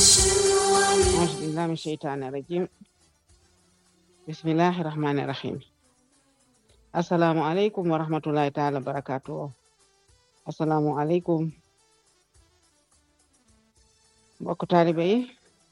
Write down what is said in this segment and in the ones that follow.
auzu billahi min sheytaani rajim bismillahi rahmani rahim assalaamu aleykum wa rahmatullahi taala wa barakatuh assalaamu aleykum mbokk taalibe yi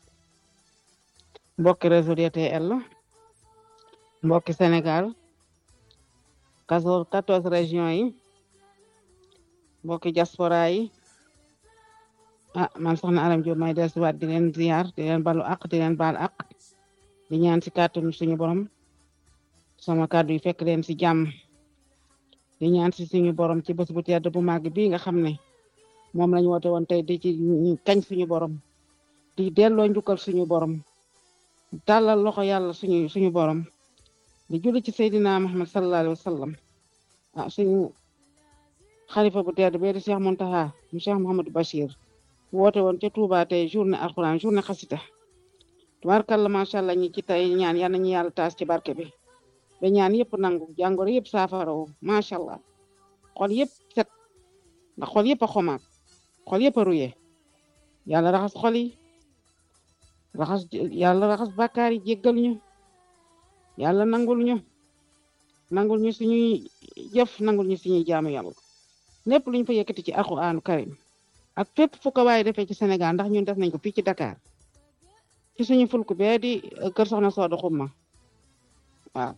mbokki réseau DTL mbokki Sénégal quatorze régions yi mbokki diaspora yi ah man soxna Aram Diop may del siwaat di leen ziar di leen balu ak di leen baal ak di ñaan si kàttanu suñu borom sama kàddu yi fekk leen si jàmm di ñaan si suñu borom ci bés bu tedd bu màgg bii nga xam ne moom lañu woote woon tey di ci kañ suñu borom di delloo njukkal suñu borom tàllal loxo yàlla suñu suñu borom di julli ci Seydina Muhammad sallallahu alayhi wa sallam ah suñu xalifa bu tedd bee di Cheikh Muntaha mu Cheikh Mouhamadou Bachir woote woon ca Touba tey journée alxuraan journée xasida tubaarkàlla macha allah ñi ci tey ñaan yal nañu yàlla taas ci barke bi ba ñaan yëpp nangu jàngoro yëpp saafara woo macha allah xol yëpp set ndax xol yëpp a xomaak xol yëpp a ruye yàlla raxas xol yi raxas yàlla raxas bàkkaar yi jéggal ñu yàlla nangul ñu nangul ñu suñuy jëf nangul ñu suñuy jaamu yàlla lépp luñ fa yëkkati ci alxuraanu karim ak fépp fu ko waaye defee ci Sénégal ndax ñun def nañ ko fii ci Dakar ci suñu fulku bee di kër soxna Sooda Xumma waaw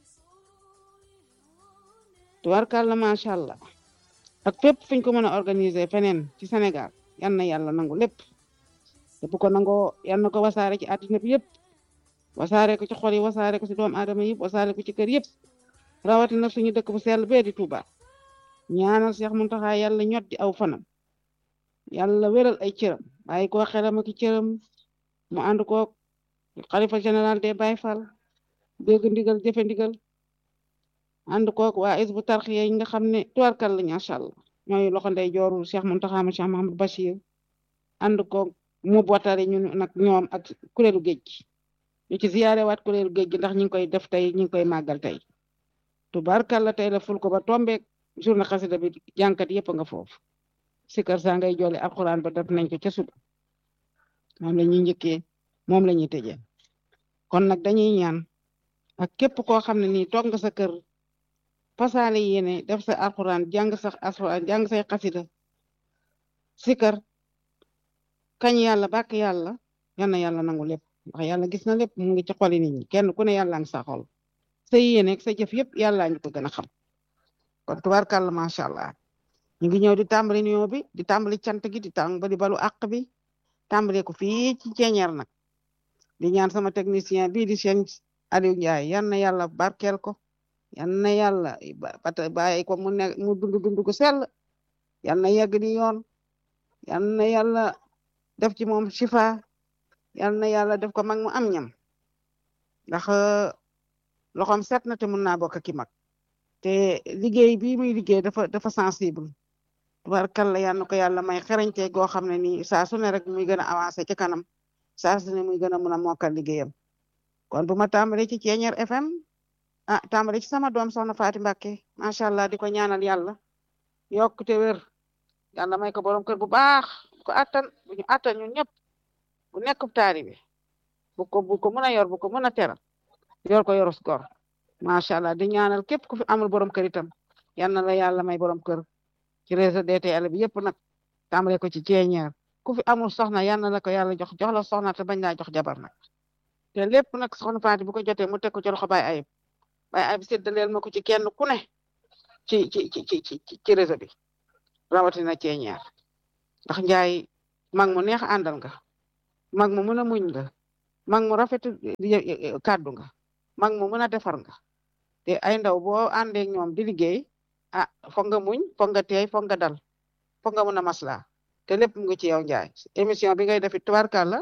tubarkàlla macha allah ak fépp fuñ ko mën a organiser feneen ci Sénégal yan na yàlla nangu lépp te bu ko nangoo yan na ko wasaare ci àddina bi yëpp wasaare ko ci xol yi wasaare ko ci doomu aadama yëpp wasaare ko ci kër yëpp rawatina suñu dëkk bu sell bee di Touba ñaanal Cheikh Mountakha yàlla ñot di aw fanam yàlla wéral ay cëram bàyyi ko xelam ak cëram mu ànd ko xalifa général des Baye Fall dégg ndigal jëfe ndigal ànd koog waa Hizbut Tarqiyyah yi nga xam ne tuwarkal la macha allah ñooy loxo ndey jooru Cheikh Mountakha ma Cheikh Mahamadou Bachir ànd koog mu bootari ñun nag ñoom ak kuréelu géej gi ñu ci ziyaare waat kuréelu géej gi ndax ñu ngi koy def tey ñu ngi koy màggal tey tubarkal la tey la ful ko ba tombeek journée xasida bi jànkat yëpp nga foofu sikar saa ngay joole alxuraan ba def nañ ko ca suba moom la ñuy njëkkee moom la ñuy tëjee kon nag dañuy ñaan ak képp koo xam ne nii toog nga sa kër fasaale yéene def sa alxuraan jàng sa alxuraan jàng say xasida sikar kañ yàlla bàkk yàlla yal na yàlla nangu lépp ndax yàlla gis na lépp mu ngi ci xoli nit ñi kenn ku ne yàlla ngi sa xol sa yéene ak sa jëf yëpp yàlla ñu ko gën a xam kon tubaarkàlla macha allah ñu ngi ñëw di tàmbali nuyoo bi di tàmbali cant gi di tàmbali balu àq bi tàmbale ko fii ci ceeñeer nag di ñaan sama technicien bii di seen Aliou Ndiaye yan na yàlla barkeel ko yan na yàlla bata bàyyi ko mu ne mu dund dund gu sell yan na yegg di yoon yan na yàlla def ci moom shifa yan na yàlla def ko mag mu am ñam ndax loxoom set na te mun naa bokk ki mag te liggéey bi muy liggéey dafa dafa sensible tubarkalla yal na ko yàlla may xerañte goo xam ne nii saa su ne rek muy gën a avancé ci kanam saa su ne muy gën a mun a mokkal liggéeyam kon bu ma tàmbalee ci Ceeñeer FM ah tàmbalee ci sama doom soxna Faati Mbàkke macha allah di ko ñaanal yàlla yokk te wér yàlla may ko borom kër bu baax bu ko attan bu ñu attan ñun ñëpp bu nekk taalibe bu ko bu ko mën a yor bu ko mën a teral yor ko yorus gor macha allah di ñaanal képp ku fi amul borom kër itam yal na la yàlla may borom kër ci réseau DTL bi yëpp nag tàmbale ko ci ceeñeer ku fi amul soxna yal na la ko yàlla jox jox la soxna te bañ laa jox jabar nag te lépp nag soxna Faati bu ko jotee mu teg ko ci loxo Baye Ayib Baye Ayib séddaleel ma ko ci kenn ku ne ci ci ci ci ci réseau bi rawatina ceeñeer ndax njaay mag mu neex àndal nga mag mu mën a muñ nga mag mu rafet kàddu nga mag mu mën a defar nga te ay ndaw boo àndee ñoom di liggéey ah foog nga muñ foog nga teey foog nga dal foog nga mën a masla te lépp mu ngi ci yow njaay émission bi ngay defi tubaarkàlla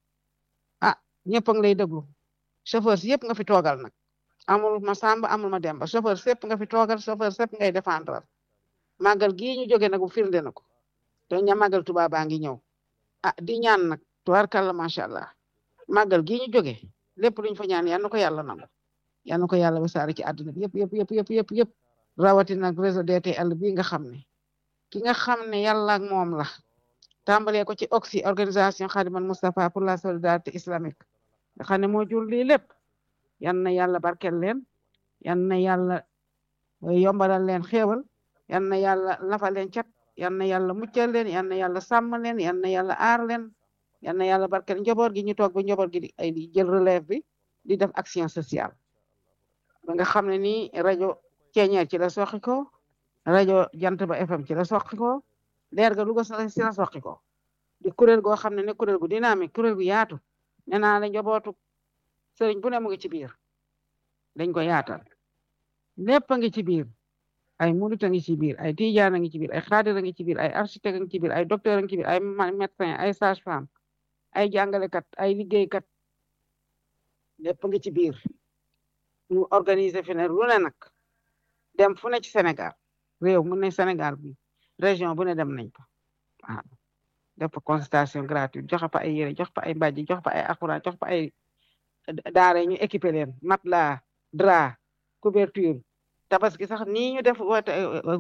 ah ñëpp a ngi lay déglu chauffeur si yëpp nga fi toogal nag amul ma samba amul ma demba chauffeur sépp nga fi toogal chauffeur sépp ngay défendre màggal gii ñu jóge nag bu firnde na ko te ña màggal Tuubaa baa ngi ñëw ah di ñaan nag tubaarkàlla macha allah màggal gii ñu jóge lépp luñ fa ñaan yal na ko yàlla nangu yal na ko yàlla wasaare ci àdduna bi yëpp yëpp yëpp yëpp yëpp yëpp rawatina nag réseau DTL bi nga xam ne ki nga xam ne yàlla ak moom la tàmbalee ko ci oxy organisation Khadimal Moustapha pour la solidarité islamique nga xam ne moo jur lii lépp yan na yàlla barkel leen yan na yàlla yombalal leen xéewal yan na yàlla lafa leen cat yan na yàlla muccal leen yan na yàlla sàmm leen yan na yàlla aar leen yan na yàlla barkel njaboot gi ñu toog ba njaboot gi ay di jël relève bi di def action sociale ba nga xam ne nii rajo ceeñeer ci la soqi ko rajo jant ba FM ci la soqi ko leer ga Louga si la soqi ko di kuréel goo xam ne ne kuréel gu dynamique kuréel gu yaatu nee naa la njabootu sëriñ bu ne mu ngi ci biir dañ ko yaatal lépp a ngi ci biir ay murit a ngi ci biir ay tijaan a ngi ci biir ay xaadir a ngi ci biir ay architecte a ngi ci biir ay docteur a ngi ci biir ay médecin ay sage femme ay jàngalekat ay liggéeykat lépp a ngi ci biir ñu organiser fi ne lu ne nag dem fu ne ci Sénégal réew mu ne Sénégal bi région bu ne dem nañ ko waaw def fa consultation gratuite joxe fa ay yére jox fa ay mbàjji jox fa ay akura jox fa ay daara ñu équipé leen matelas drap couverture tabaski sax nii ñu def woote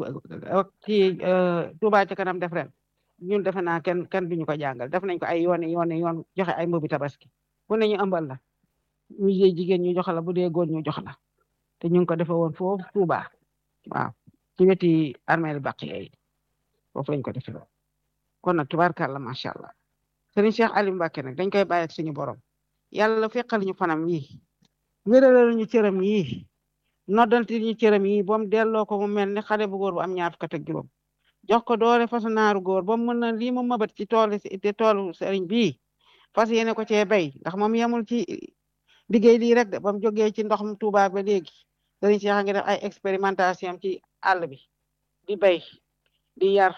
ci Touba ca kanam def ren ñun defe naa kenn kenn duñu ko jàngal def nañ ko ay yoon yoon yoon joxe ay mbubi tabaski bu ne ñu ëmbal la ñu dee jigéen ñu jox la bu dee góor ñu jox la te ñu ngi ko defee woon foofu Touba waaw ci weti armeel baq yi foofu lañ ko defee woon kon nag tubaarkàlla macha allah Serigne Cheikh Aliou Mbacké nag dañ koy bàyyi ak suñu borom yàlla fekkal ñu fanam yi wéralal ñu cëram yi noddanti ñu cëram yi ba mu delloo ko mu mel ni xale bu góor bu am ñaar fukk ak juróom jox ko doole fasu naaru góor ba mu mën na lii mu mabat ci tool te toolu sëriñ bii fas yéene ko cee bay ndax moom yemul ci liggéey lii rek de ba mu jógee ci ndox mu Tuuba ba léegi sëriñ Cheikh a ngi def ay expérimentation ci àll bi di bay di yar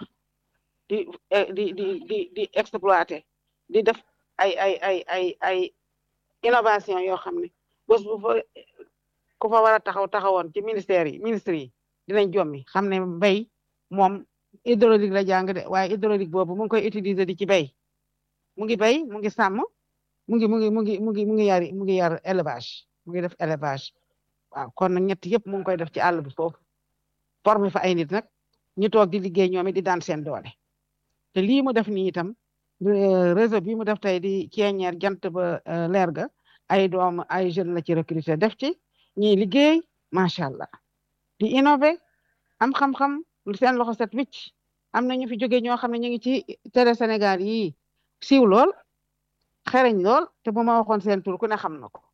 di di di di di exploiter di def ay ay ay ay ay innovation yoo xam ne bés bu fa ku fa war a taxaw taxawoon ci ministère yi ministre yi dinañ jommi xam ne mbay moom hydraulique la jàng de waaye hydraulique boobu mu ngi koy utiliser di ci bay mu ngi bay mu ngi sàmm mu ngi mu ngi mu ngi mu ngi mu ngi yar mu ngi yar élevage mu ngi def élevage waaw kon nag ñett yëpp mu ngi koy def ci àll bi foofu formé fa ay nit nag ñu toog di liggéey ñoom it di daan seen doole te lii mu def nii itam réseau bi mu def tey di ceeñeer jant ba leer ga ay doom ay jeunes la ci recruter def ci ñiy liggéey macha allah di innover am xam-xam lu seen loxo set wicc am na ñu fi jóge ñoo xam ne ñu ngi ci télé Sénégal yi siiw lool xereñ lool te bu ma waxoon seen tur ku ne xam na ko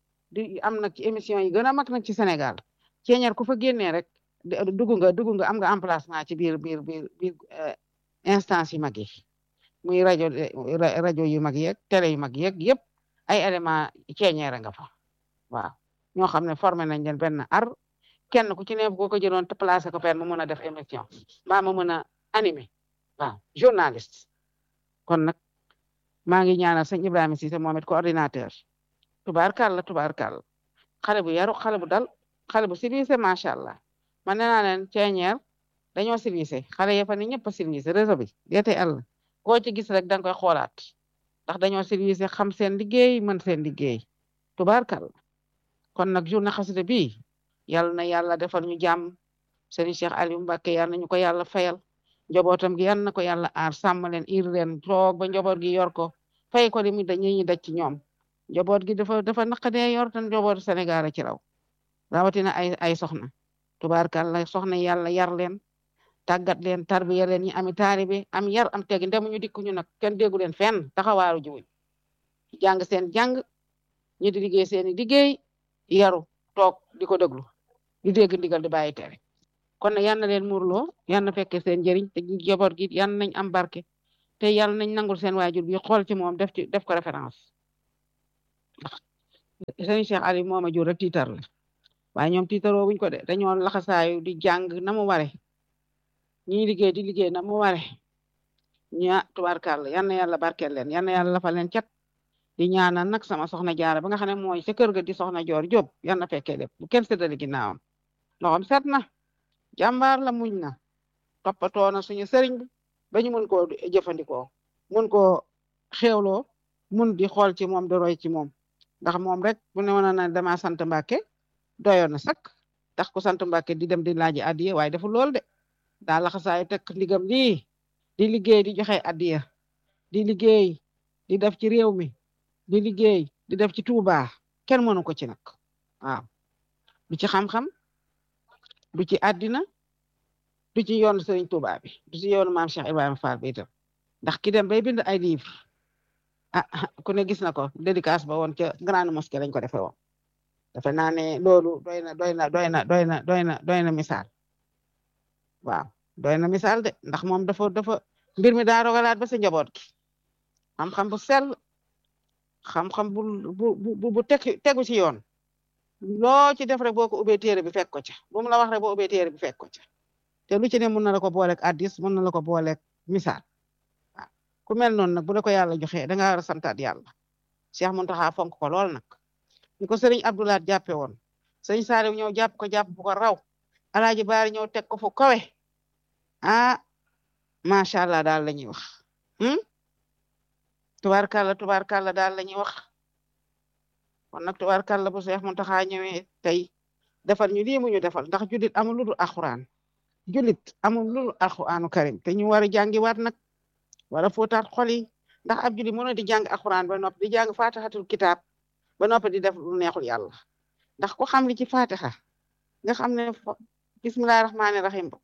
di am nag ci émission yi gën a mag nag ci Sénégal ceeñeer ku fa génnee rek dugg nga dugg nga am nga emplacement ci biir biir biir biir instance yu mag yi muy rajo rajo yu mag yeeg télé yu mag yeeg yëpp ay élément ceeñeer nga fa waaw ñoo xam ne formé nañ leen benn ar kenn ku ci ne boo ko jëloon te placé ko fenn mu mën a def émission mbaa mu mën a animé waaw journaliste kon nag maa ngi ñaanal sëñ Ibrahima Cissé moom it coordinateur tubaarkàlla tubaarkàlla xale bu yaru xale bu dal xale bu civilisé macha allah man nee naa leen ceeñeer dañoo civilisé xale ya fa ni ñëpp a civilisé réseau bi DTL koo ci gis rek da nga koy xoolaat ndax dañoo civilisé xam seen liggéey mën seen liggéey tubaarkàlla kon nag journée xasida bi yàlla na yàlla defal ñu jàmm Serigne Cheikh Aliou Mbacké yàlla na ñu ko yàlla fayal njabootam gi yàlla na ko yàlla aar sàmm leen ir leen toog ba njaboot gi yor ko fay ko li mu dañuy ñu daj ci ñoom njaboot gi dafa dafa naqadee yor tan njabootu Sénégal a ci raw rawatina ay ay soxna tubaarkàlla soxna yàlla yar leen tàggat leen tarbiya leen ñi ami taalibe am yar am tegi ndemu ñu dikku ñu nag kenn déggu leen fenn taxawaaru jiwuñ jàng seen jàng ñi di liggéey seeni liggéey yaru toog di ko déglu di dégg ndigal di bàyyi tere kon nag yal na leen muurloo yal na fekkee seen njëriñ te njaboot gi yal nañ am barke te yal nañ nangul seen waajur bi xool ci moom def ci def ko référence sëñ Cheikh Ali moom a jur rek tiitar la waaye ñoom tiitaroo wuñ ko de dañoo laxasaayu di jàng na mu ware ñi liggéey di liggéey na mu ware ña tubaarkàlla yal na yàlla barkeel leen yal na yàlla lafa leen cat di ñaanal nag sama soxna jaara ba nga xam ne mooy sa kër ga di soxna joor Jóob yal na fekkee lépp bu kenn séddale ginnaawam loxoom set na jàmbaar la muñ na toppatoo na suñu sëriñ bi ba ñu mun koo jëfandikoo mun koo xéewloo mun di xool ci moom di roy ci moom ndax moom rek bu ne woon na dama sant Mbàkke doyoon na sakk tax ku sant Mbàkke di dem di laaji addiye waaye defu lool de daa laxasaayu teg ndigam lii di liggéey di joxe addiya di liggéey di def ci réew mi di liggéey di def ci Touba kenn mënu ko ci nag waaw du ci xam-xam du ci àddina du ci yoonu Serigne Touba bi du ci yoonu maam Cheikh Ibrahima Fall bi itam ndax ki dem bay bind ay livre ah ku ne gis na ko dédicace ba woon ca grande mosquée lañ ko defee woon defe naa ne loolu doy na doy na doy na doy na doy na doy na misaal waaw doy na misaal de ndax moom dafa dafa mbir mi daa rogalaat ba sa njaboot gi xam-xam bu sell xam-xam bu bu bu bu tegu ci yoon loo ci def rek boo ko ubbee téere bi fekk ko ca bu mu la wax rek boo ubbee téere bi fekk ko ca te lu ci ne mën na la ko booleeg addis mën na la ko booleeg misaal waaw ku mel noonu nag bu la ko yàlla joxee da nga war a santaat yàlla Cheikh Mountakha fonk ko lool nag ni ko sëriñ Abdoulaye jàppe woon sëriñ Saliou ñëw jàpp ko jàpp bu ko raw alaaji baari ñëw teg ko fu kawe ah macha allah daal la ñuy wax tubaarkàlla tubaarkàlla daal la ñuy wax kon nag tubaarkàlla bu Cheikh Mountakha ñëwee tey defal ñu lii mu ñu defal ndax julit amul lu dul alxuraan julit amul lu dul alxuraanu karim te ñu war a jàngiwaat nag war a fóotaat xol yi ndax ab julit mën na di jàng alxuraan ba noppi di jàng fatihatul kitaab ba noppi di def lu neexul yàlla ndax ku xam li ci fatiha nga xam ne bismillahi rahmaani rahim ba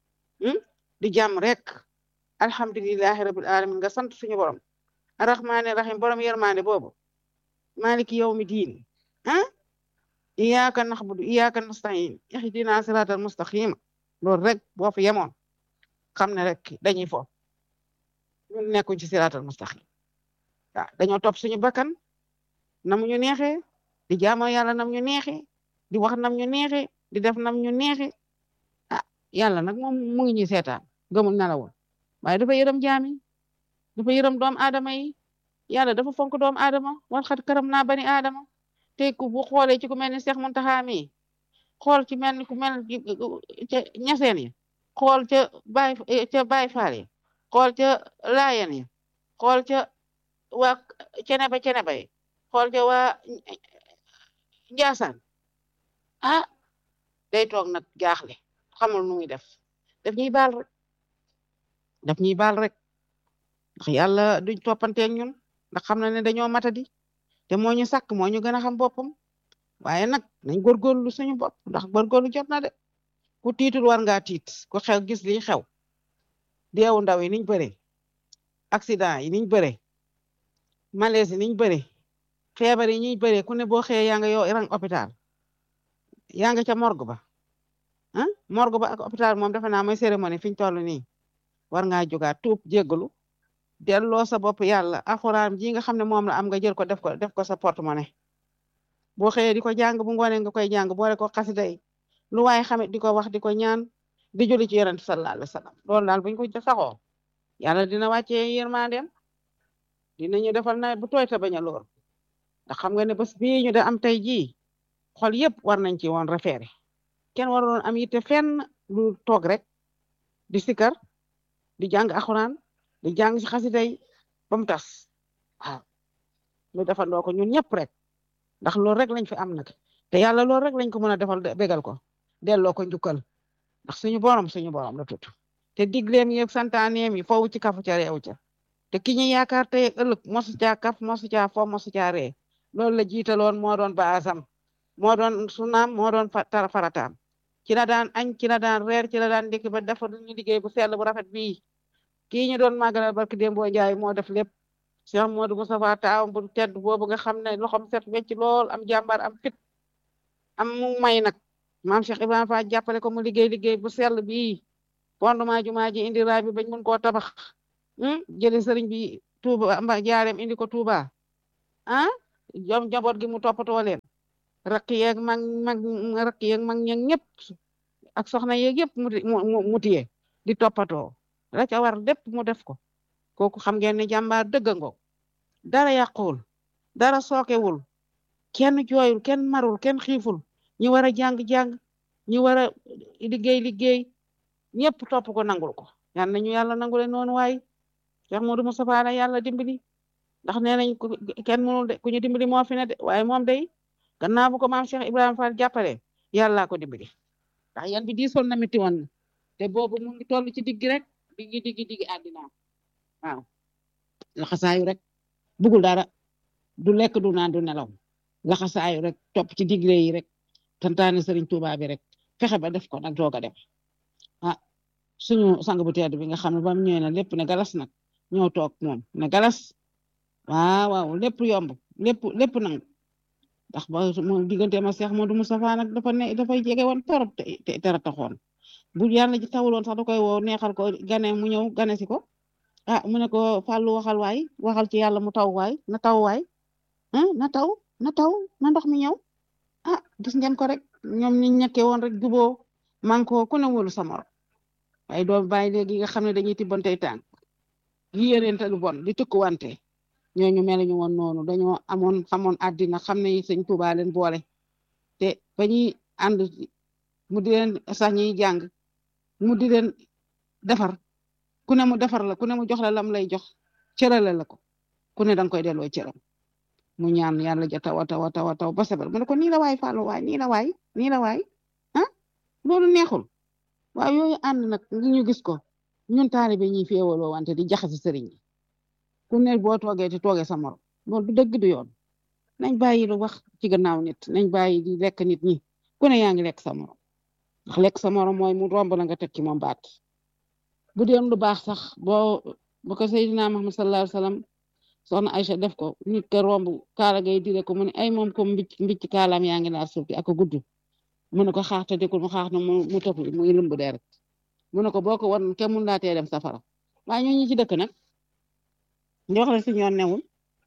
di jàmm rek alhamdulilahi rabil alamin nga sant suñu borom arrahmaani rahim borom yermande boobu maliki yawmi diin ah iyyaka naxbudu iyyaka nastain ihdina siratal mustaqima loolu rek boo fi yemoon xam ne rek dañuy fo ñun nekkuñ ci siratal mustaqim waaw dañoo topp suñu bakkan nam ñu neexee di jaamoo yàlla nam ñu neexee di wax nam ñu neexee di def nam ñu neexee ah yàlla nag moom mu ngi ñuy seetaan gëmul nelawul waaye dafa yërëm jaami dafa yërëm doom aadama yi yàlla dafa fonk doom aadama wal xat karam naa bani aadama te ku bu xoolee ci ku mel ni Cheikh Mountakha mi xool ci mel ni ku mel ca ñaseen yi xool ca Baay ca Baay Faal yi xool ca Laayeen yi xool ca waa Ceneba Ceneba yi xool ca waa Njaasaan ah day toog nag jaaxle xamul nu muy def daf ñuy baal rek daf ñuy baal rek ndax yàlla duñ toppanteeg ñun ndax xam na ne dañoo matadi te moo ñu sàkk moo ñu gën a xam boppam waaye nag nañ góorgóorlu suñu bopp ndax góorgóorlu jot na de ku tiitul war ngaa tiit ku xew gis liy xew deewu ndaw yi niñ bëree accident yi niñ bëree malaise yi niñ bëree feebar yi ñuy bëree ku ne boo xëyee yaa nga yow rang hôpital yaa nga ca morgue ba ah morgue ba ak hôpital moom defe naa mooy cérémonie fi ñu toll nii war ngaa jógaat tuub jéggalu delloo sa bopp yàlla alxuraan ji nga xam ne moom la am nga jël ko def ko def ko sa porte-monnaie boo xëyee di ko jàng bu ngoonee nga koy jàng boole ko xasida yi lu waaye xamit di ko wax di ko ñaan di julli ci yonent sallallahu alayhi wa sallam loolu daal buñ ko saxoo yàlla dina wàccee yërmandeem dinañu defal nawet bu tooy te bañ a lool ndax xam nga ne bés bii ñu da am tey jii xol yëpp war nañ ci woon référé kenn waroon am yitte fenn lu toog rek di sikar di jàng alxuraan di jàng ci xasida yi ba mu tas waaw ñu defandoo ko ñun ñëpp rek ndax loolu rek lañ fi am nag te yàlla loolu rek lañ ko mën a defal bégal ko delloo ko njukkal ndax suñu borom suñu borom la tudd te digleem yi santaaneem yi foofu ci kafu ca réew ca te ki ñu yaakaar tey ëllëg mosu caa kaf mosu caa fo mosu caa ree loolu la jiitaloon moo doon baasam moo doon sunaam moo doon farataam ci la daan añ ci la daan reer ci la daan ndékki ba dafa ñu liggéey bu sell bu rafet bii kii ñu doon màggalal barki Dembo Njaay moo def lépp Cheikh Modou Moustapha taawam bu tedd boobu nga xam ne loxom set wecc lool am jàmbaar am fit am mu may nag maam Cheikh Ibrahima Fall jàppale ko mu liggéey liggéey bu sell bii fondement jumaa ji indi raay bi bañ mun koo tabax jëli sëriñ bi Touba mba jaareem indi ko Touba ah jom njaboot gi mu toppatoo leen rakk yeeg mag mag rakk yeeg mag ñeeg ñëpp ak soxna yeeg yëpp mu mu tiye di toppatoo la ca war lépp mu def ko kooku xam ngeen ne jàmbaar dëgg ngoog dara yàquwul dara sookewul kenn jooyul kenn marul kenn xiiful ñi war a jàng-jàng ñi war a liggéey liggéey ñëpp topp ko nangul ko yal nañu yàlla nangule noonu waay Cheikh Modou Moustapha la yàlla dimbali ndax nee nañ kenn mënul de ku ñu dimbali moo fi ne de waaye moom day gannaaw bu ko maam Cheikh Ibrahima Fall jàppale yàllaa ko dimbali ndax yan bi diisoon na métti woon na te boobu mu ngi toll ci digg rek diggi diggi diggi àddina waaw laxasaayu rek bugul dara du lekk du naan du nelaw laxasaayu rek topp ci digle yi rek tantaane Serigne Touba bi rek fexe ba def ko nag doog a dem ah suñu sang bu tedd bi nga xam ne ba mu ñëwee na lépp ne galas nag ñëw toog moom ne galas waaw waaw lépp yomb lépp lépp nangu ndax ba moom diggante ma Cheikh Modou Moustapha nag dafa ne dafay jege woon torop te tera taxoon bu yàlla ji tawuloon sax da koy woo neexal ko gane mu ñëw gane si ko ah mu ne ko fàllu waxal waay waxal ci yàlla mu taw waay na taw waay ah na taw na taw na ndox mi ñëw ah gis ngeen ko rek ñoom ñi ñekkee woon rek juboo man ko ku ne wóolu sa morom waaye doom bàyyi léegi nga xam ne dañuy tibbantey tànk yi yéreente lu bon di tëkkuwante ñooñu mel ñu woon noonu dañoo amoon xamoon àddina xam ne sëñ Tuubaa leen boole te ba ñuy ànd mu di leen sax ñuy jàng mu di leen defar ku ne mu defar la ku ne mu jox la lam lay jox cërale la ko ku ne danga koy delloo cëram mu ñaan yàlla ja taw a taw a taw a taw ba sebal mu ne ko nii la waay Fallou waay nii la waay nii la waay ah loolu neexul waaw yooyu ànd nag ngi ñu gis ko ñun taalibe ñuy féewaloo wante di jaxasi sëriñ yi ku ne boo toogee te toogee sa morom loolu du dëgg du yoon nañ bàyyi lu wax ci gannaaw nit nañ bàyyi di lekk nit ñi ku ne yaa ngi lekk sa morom ndax lekk sa morom mooy mu romb la nga teg ci moom baat bu dee lu baax sax boo bu ko Seydina Muhammad sallallahu alayhi wasallam soxna Aïcha def ko nit ka romb kaala gay dire ko mu ne ay moom ko mbicc mbicc kaalaam yaa ngi laal suuf bi ak gudd mu ne ko xaaxte dikul mu xaax na mu mu topp muy lëmb deret mu ne ko boo ko wan kenn mun laa tee dem safara waaye ñoo ñi ci dëkk nag di wax la si ñoon newul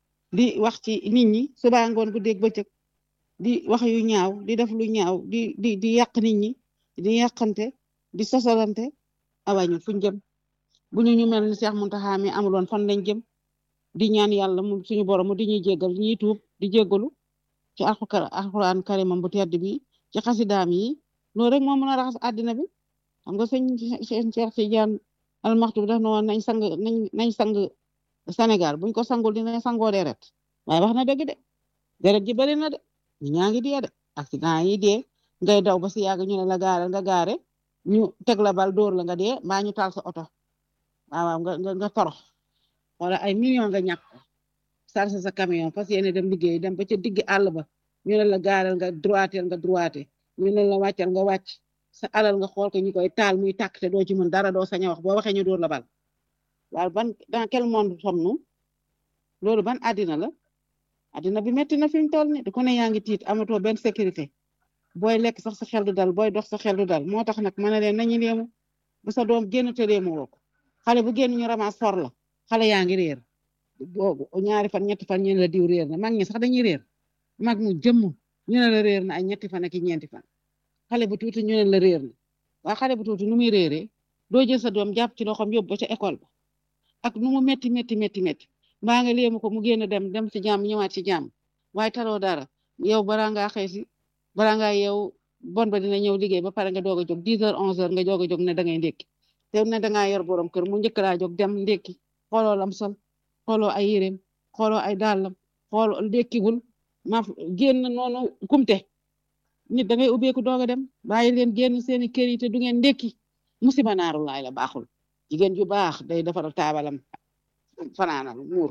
di wax ci nit ñi suba ngoon bu dégg bëccëg di wax yu ñaaw di def lu ñaaw di di di yàq nit ñi di yàqante di sosolante awañu fuñ jëm bu ñu ñu mel ni Cheikh Mountakha mi amuloon fan lañ jëm di ñaan yàlla mu suñu borom mu di ñuy jéggal ñuy tuub di jéggalu ci alxuraan karimam bu tedd bi ci xasidaam yi loolu rek moo mën a raxas àddina bi xam nga sëñ sëñ Cheikh Tidiane almaxtu bi daf na woon nañ sang nañ nañ sang Sénégal buñ ko sangul dina sangoo deret waaye wax na dëgg de deret ji bari na de ñu ñaa ngi dee de accident yi dee ngay daw ba si yàgg ñu ne la gaare nga gaare ñu teg la bal dóor la nga dee mbaa ñu taal sa oto waaw waaw nga nga nga torox wala ay million nga ñàkk sarse sa camion fas yéene dem liggéey dem ba ca digg àll ba ñu ne la gaareel nga droiteel nga droité ñu ne la wàccal nga wàcc sa alal nga xool ko ñu koy taal muy tàkk te doo ci mën dara doo sañ a wax boo waxee ñu dóor la bal waaw ban dans quel monde sommes-nous loolu ban àddina la àddina bi metti na fi mu toll ni ku ne yaa ngi tiit amatoo benn sécurité booy lekk sax sa xel du dal booy dox sa xel du dal moo tax nag ma ne leen nañu léemu bu sa doom génn te léemu woo ko xale bu génn ñu ramas for la xale yaa ngi réer boobu ñaari fan ñetti fan ñu ne la diw réer na mag ñi sax dañuy réer mag mu jëmm ñu ne la réer na ay ñetti fan ak ñeenti fan xale bu tuuti ñu ne la réer na waa xale bu tuuti nu muy réeree doo jël sa doom jàpp ci loxoom yóbbu ba ca école ba ak nu mu metti metti metti metti mbaa nga léemu ko mu génn dem dem ci jàmm ñëwaat ci jàmm waaye taloo dara yow balaa ngaa xëy si balaa ngaa yow bon ba dina ñëw liggéey ba pare nga doog a jóg 10 heures 11 heures nga doog a jóg ne da ngay ndékki te ne da ngaa yor borom kër mu njëkk laa jóg dem ndékki xooloo lam sol xooloo ay yéreem xooloo ay dàllam xooloo ndékkiwul ma génn noonu kumte nit da ngay ubbeeku doog a dem bàyyi leen génn seeni kër yi te du ngeen ndékki musiba naaru laay la baaxul jigéen ju baax day defaral taabalam fanaanal muur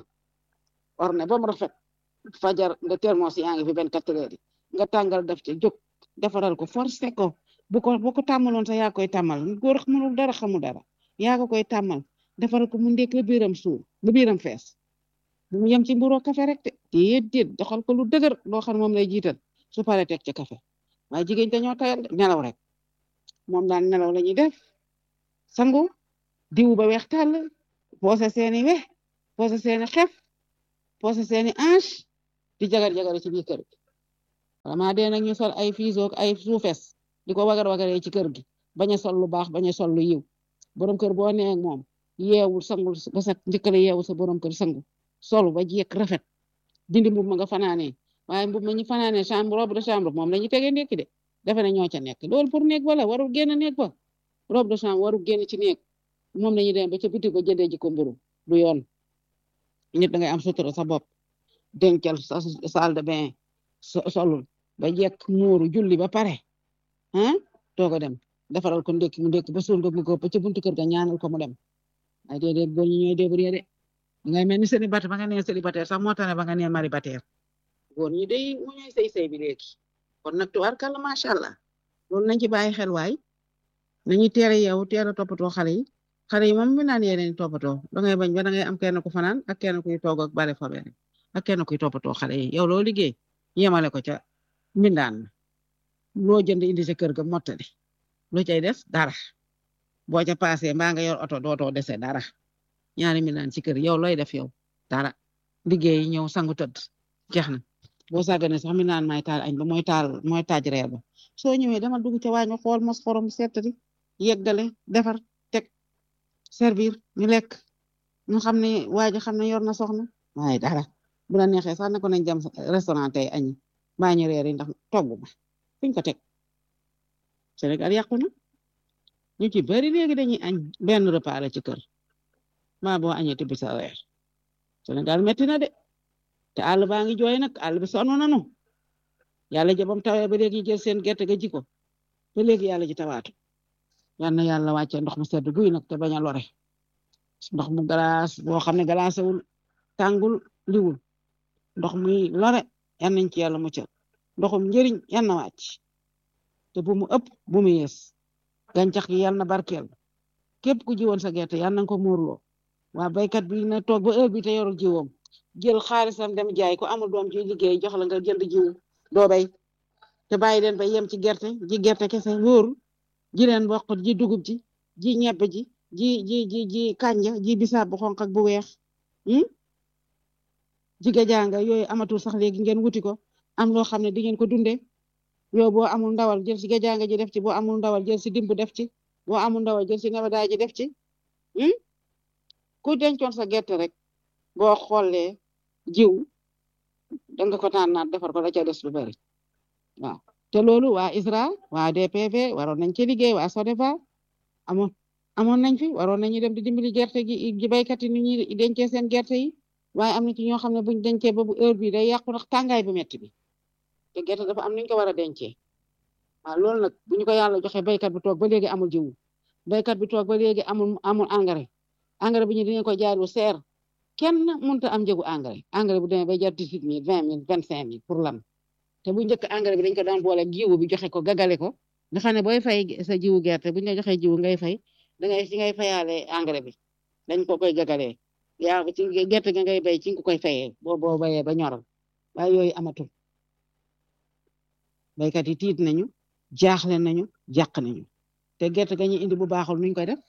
orne ba mu rafet fajar nga termos yaa ngi fi benn quatre heures yi nga tàngal def ci jóg defaral ko forcé ko bu ko bu ko tàmmaloon sax yaa koy tàmmal góor mënul dara xamul dara yaa ko koy tàmmal defaral ko mu ndékk ba biiram suur ba biiram fees bu mu yem ci mburoo café rek de déedéet doxal ko lu dëgër loo xam ne moom lay jiital su paree teg ci café waaye jigéen dañoo tayal nelaw rek moom daan nelaw la ñuy def sangu diw ba weex tàll poose seeni we poose seeni xef poose seeni ange di jagar jagare ci biir kër gi vraiment dee nag ñu sol ay fiisoog ay suufes di ko wagar wagaree ci kër gi bañ a sol lu baax bañ a sol lu yiw borom kër boo nee ak moom yeewul sangul ba sa njëkkale yeewul sa borom kër sangu solu ba jekk rafet dindi mbub ma nga fanaanee waaye mbub ma ñu fanaanee chambre robe de chambre moom la ñu tegee ndekki de defe ne ñoo ca nekk loolu pour néeg wala warul génn néeg ba robe de chambre warul génn ci néeg moom la ñuy dem ba ca biti ba jëndee ji ko mburu du yoon nit da ngay am sutura sa bopp dencal sa salle de bain solul ba jekk muuru julli ba pare ah toog a dem defaral ko ndekki mu ndekki ba suur nga ko ba ca buntu kër ga ñaanal ko mu dem ay déedéet boo ñu ñooy débrouiller de ngay mel ni célibataire ba nga nee célibataire sax moo tax ne ba nga nee maribataire góor ñi day mu ñooy sëy sëy bi léegi kon nag tubaarkàlla macha allah loolu nañ ci bàyyi xel waay nañu teel a yeewu teel a toppatoo xale yi xale yi moom mi naan yeneen toppatoo da ngay bañ ba da ngay am kenn ku fanaan ak kenn kuy toog ak bale fa benn ak kenn kuy toppatoo xale yi yow loo liggéey yemale ko ca mbindaan loo jënd indi sa kër ga mottali lu cay des dara boo ca paasee mbaa nga yor oto dootoo dese dara ñaari mbindaan ci kër yow looy def yow dara liggéey ñëw sangu tëdd jeex na boo sàggane sax mbindaan may taal añ ba mooy taal mooy taaj reer ba soo ñëwee dama dugg ca waañ xool mos xorom seetati yeggale defar teg servir ñu lekk ñu xam ne waa ji xam ne yor na soxna waaye dara bu la neexee sax ne ko nañ dem restaurant tey añi mbaa ñu reer yi ndax togg ma fuñ ko teg Sénégal yàqu na ñu ci bari léegi dañuy añ benn repas la ci kër maa boo añee tibb sa reer Sénégal metti na de te àll baa ngi jooy nag àll bi sonn nanu yàlla jabam tawee ba léegi jël seen gerte ga ji ko ba léegi yàlla ji tawaatu yal na yàlla wàcce ndox mu sedd guy nag te bañ a lore ndox mu galaas boo xam ne galaasawul tàngul liwul ndox muy lore yan nañ ci yàlla muccal ndoxum njëriñ yan na wàcc te bu mu ëpp bu mu yees gàncax gi yal na barkeel képp ku jiwoon sa gerte yal na ko muurloo waa baykat bi na toog ba heure bi te yorul jiwoom jël xaalisam dem jaay ko amul doom ci liggéey jox la nga jënd jiwu doo bay te bàyyi leen ba yem ci gerte ji gerte kese wóoru ji leen mboq ji dugub ji ji ñebbe ji ji ji ji ji kànja ji bisaab bu xonq ak bu weex ji gajanga yooyu amatul sax léegi ngeen wuti ko am loo xam ne di ngeen ko dundee yow boo amul ndawal jël si gajanga ji def ci boo amul ndawal jël si dimb def ci boo amul ndawal jël si nebedaay ji def ci ku dencoon sa gerte rek boo xoolee jiw danga ko naan naat defar ko la ca des lu bari waaw te loolu waa ISRA waa DPV waroon nañ ci liggéey waa SODEVA amoon amoon nañ fi waroon nañu dem di dimbali gerte gi ji baykat yi ni ñuy dencee seen gerte yi waaye am na ci ñoo xam ne buñ dencee ba bu heure bi day yàqu ndax tàngaay bu metti bi te gerte dafa am nuñ ko war a dencee waaw loolu nag bu ñu ko yàlla joxe baykat bi toog ba léegi amul jiwu baykat bi toog ba léegi amul amul engrais engrais bi ñu dinañ ko jaay lu seer kenn mënut a am njëgu engrais engrais bu demee bay jar dix-huit mille vingt mille vingt cinq mille pour lan te bu njëkk engrais bi dañ ko daan boole jiwu bi joxe ko gagale ko nga xam ne booy fay sa jiwu gerte bu ñu la joxee jiwu ngay fay dangay ci ngay fayaale engrais bi dañ ko koy gagalee yaa ci gerte ga ngay bay ci nga koy fayee boo boo bayee ba ñoral waaye yooyu amatul baykat yi tiit nañu jaaxle nañu jàq nañu te gerte ga ñu indi bu baaxul nuñ koy def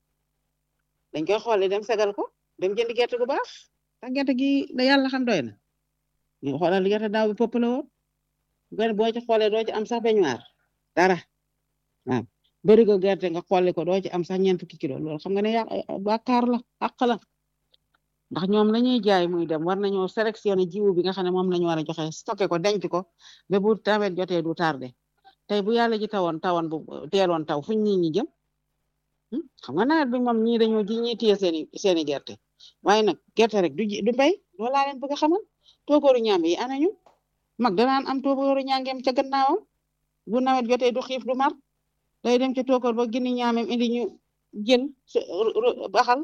dañ koy xoole dem segal ko dem jëndi gerte gu baax ndax gerte gi da yàlla xam doy na ñu xoolal gerte daaw bi popp la woon gone boo ci xoolee doo ci am sax beñuwaar dara waaw bërigo gerte nga xooli ko doo ci am sax ñeent fukki kilo loolu xam nga ne yàq bàkkaar la àq la ndax ñoom la ñuy jaay muy dem war nañoo sélectionné jiwu bi nga xam ne moom la ñu war a joxe stocké ko denc ko ba bu tawet jotee du tardé tey bu yàlla ji tawoon tawoon bu teeloon taw fuñ nit ñi jëm xam nga nawet bi moom ñii dañoo ji ñii téye seeni seeni gerte waaye nag gerte rek du du mbay loolu laa leen bëgg a xamal tookooru ñaam yi anañu mag danaan am tookooru ñaangeem ca gannaawam bu nawet jotee du xiif du mar day dem ca tookoor ba gindi ñaamem indi ñu jël baxal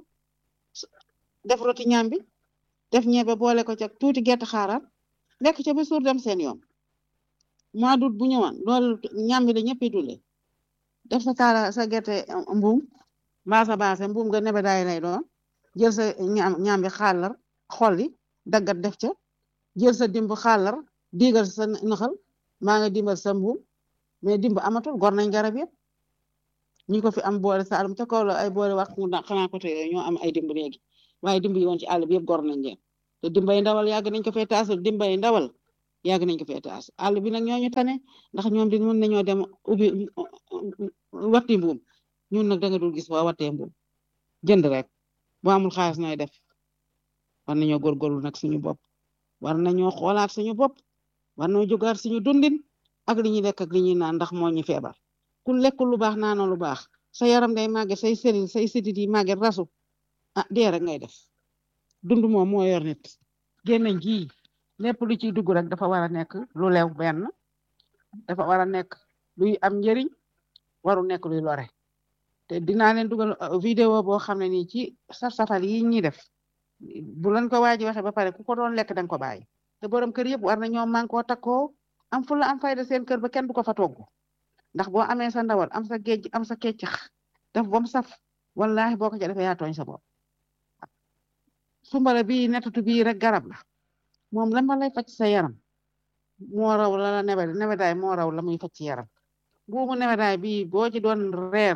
def roti ñaam bi def ñebe boole ko ca tuuti gerte xaaral lekk ca ba suur dem seen yoon mois d'août bu ñëwoon loolu ñaam bi la ñëpp dundee def sa kaala sa gerte mbuum mbaa sa baase mbuum nga nebe daay lay doon jël sa ñaam ñaam bi xaalar xolli daggat def ca jël sa dimb xaalar diigal sa naxal maa nga dimbal sa mbuum mais dimb amatul gor nañ garab yëpp ñi ko fi am boole saalum ca kaw la ay boole wax xanaa côté yooyu ñoo am ay dimb léegi waaye dimb yi woon ci àll bi yëpp gor nañ leen te dimbay ndawal yàgg nañ ko fee taas dimbay ndawal yàgg nañ ko fee taas àll bi nag ñooñu tane ndax ñoom di mën nañoo dem ubbi watti mbuum ñun nag da nga dul gis waa wattee mbuum jënd rek boo amul xaalis nooy def war nañoo góorgóorlu nag suñu bopp war nañoo xoolaat suñu bopp war nañoo jógaat suñu dundin ak li ñuy lekk ak li ñuy naan ndax moo ñu feebar ku lekkul lu baax naanoo lu baax sa yaram day màgget say selil say sidit yi màgget rasu ah dee rek ngay def dund moom moo yor nit génnañ ji lépp lu ciy dugg rek dafa war a nekk lu lew benn dafa war a nekk luy am njëriñ waru nekk luy lore te dinaa leen dugal vidéo boo xam ne nii ci saf safal yi ñuy def bu leen ko waaji waxee ba pare ku ko doon lekk danga ko bàyyi te borom kër yëpp war na ñoom man koo takkoo am fulla am fayda seen kër ba kenn du ko fa togg ndax boo amee sa ndawal am sa géej am sa keccax def ba mu saf wallahi boo ko ca defee yaa tooñ sa bopp sumbala bii netatu bii rek garab la moom la ma lay faj sa yaram moo raw la la nebe nebedaay moo raw la muy faj ci yaram buumu nebedaay bii boo ci doon reer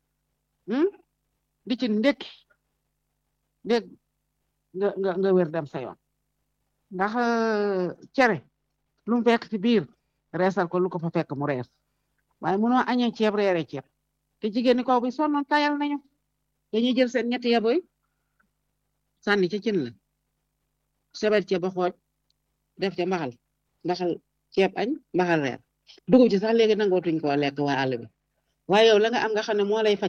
di ci ndekki dégg nga nga nga wér dem sa yoon ndax cere lu mu fekk ci biir reesal ko lu ko fa fekk mu rees waaye mënoo añee ceeb reere ceeb te jigéen ñi kaw bi sonnoon tayal nañu dañuy jël seen ñetti yaboy sànni ca cin la sebet ceeb ba xooj def ca mbaxal mbaxal ceeb añ mbaxal reer dugub ci sax léegi nangootuñ koo lekk waa àll bi waaye yow la nga am nga xam ne moo lay faj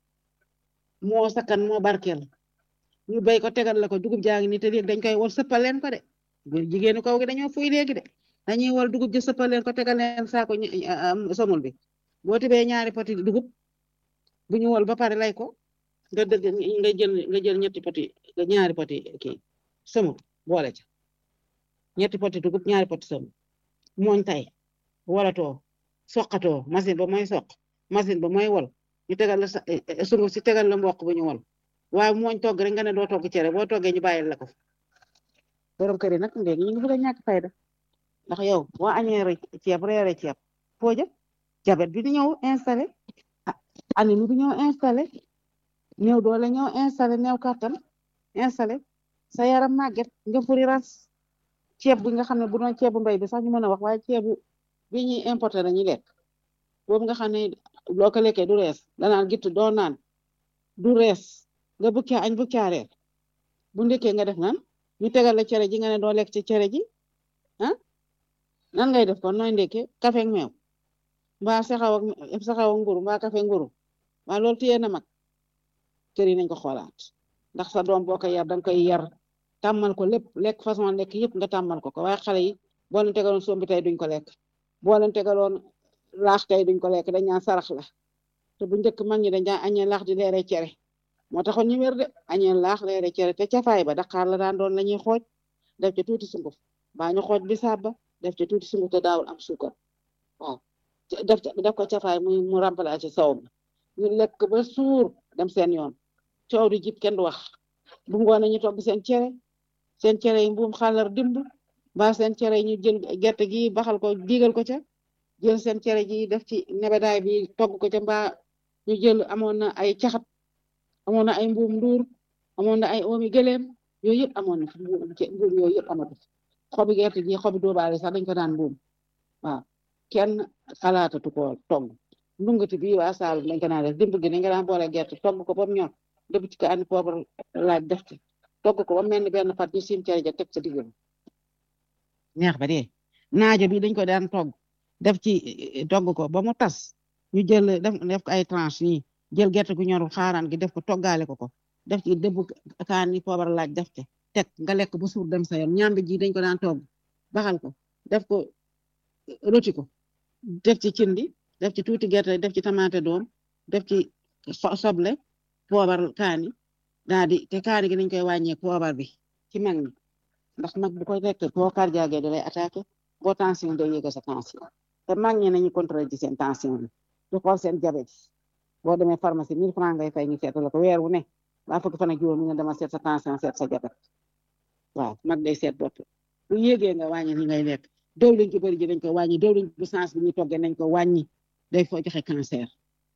moo sakkan moo barkeel ñu béy ko tegal la ko dugub jaa ngi nii te léegi dañ koy wol sëppal leen ko de jigéenu kaw gi dañoo fuy léegi de dañuy wol dugub ji sëppal leen ko tegal leen saako somul bi boo tibee ñaari poti dugub bu ñu wol ba pare lay ko nga dëgg nga jël nga jël ñetti poti ñaari poti kii somul boole ca ñetti poti dugub ñaari poti somul mooñ tay walatoo soqatoo machine ba mooy soq machine ba mooy wol ñu tegal la sunguf si tegal la mboq bu ñu wol waaye mooñ togg rek nga ne doo togg cere boo toggee ñu bàyyil la ko borom kër yi nag léegi ñu ngi bëgg a ñàkk fayda ndax yow boo añee ceeb reere ceeb foo jëm jabet bi di ñëw installé anémie bi ñëw installé ñëw doole ñëw installé néew kàttan installé sa yaram màgget nga furi ras ceeb bi nga xam ne bu doon ceebu mbay bi sax ñu mën a wax waaye ceebu bi ñuy importé la ñuy lekk boobu nga xam ne loo ko lekkee du rees danaan gitt doo naan du rees nga bukkee añ bukkee reer bu ndekkee nga def nan ñu tegal la cere ji nga ne doo lekk ci cere ji ah nan ngay def kon nooy ndekkee kafe ak meew mbaa saxaw ak saxaw ak nguru mbaa kafe nguru waa loolu téye na mag kër yi nañ ko xoolaat ndax sa doom boo ko yar danga koy yar tàmmal ko lépp lekk façon lekk yëpp nga tàmmal ko ko waaye xale yi boo leen tegaloon sombi tey duñ ko lekk boo leen tegaloon laax tey duñ ko lekk dañ naan sarax la te bu njëkk mag ñi dañ daan añee laax di leere cere moo taxoon ñu wér de añee laax leere cere te cafaay ba daqaar la daan doon la ñuy xooj def ca tuuti sunguf baa ñu xooj bisaab ba def ca tuuti sunguf te daawul am suukar waaw def def ko cafaay muy mu remplacer sow bi ñu lekk ba suur dem seen yoon coow di jib kenn du wax bu ngoonee ñu togg seen cere seen cere yi mbuum xàllar dimb mbaa seen cere yi ñu jël gerte gi baxal ko diigal ko ca jël seen cere ji def ci nebedaay bi togg ko ca mbaa ñu jël amoon na ay caxat amoon na ay mbuum nduur amoon na ay oomi gëleem yooyu yëpp amoon na fi mbuum yooyu yëpp amatu xobi gerte gi xobi doobaale sax dañ ko daan mbuum waaw kenn xalaatatu ko togg ndungati bi waa Saalum dañ ko daan def dimb gi dañ ko daan boole gerte togg ko ba mu ñor dëbb ci ko andi poobar laaj def ci togg ko ba mel ni benn fat ñu sim cere ja teg ca digg neex ba dee naajo bi dañ ko daan togg def ci togg ko ba mu tas ñu jël def def ko ay tranche nii jël gerte gu ñorul xaaraan gi def ko toggaale ko ko def ci dëbb kaani poobar laaj def ci teg nga lekk bu suur dem sa yoon ñambi ji dañ ko daan togg baxal ko def ko roti ko def ci cindi def ci tuuti gerte def ci tamaate doom def ci soble poobar kaani daa di te kaani gi dañ koy wàññee poobar bi ci mag ñi ndax mag bu koy lekk boo cardiaque da lay attaqué boo tension day yéega sa tension te mag ñi nañu contrôler ci seen tension bi di xool seen diabète boo demee pharmacie 1000 francs ngay fay ñu seetal ko weer wu ne waa fukki fan ak juróom nga dama seet sa tension seet sa diabète waaw mag day seet bopp bu yéegee nga wàññi li ngay lekk diwlin ci bëri ji dañ ko wàññi diwlin bu sens bi ñuy toggee nañ ko wàññi day foo joxe cancer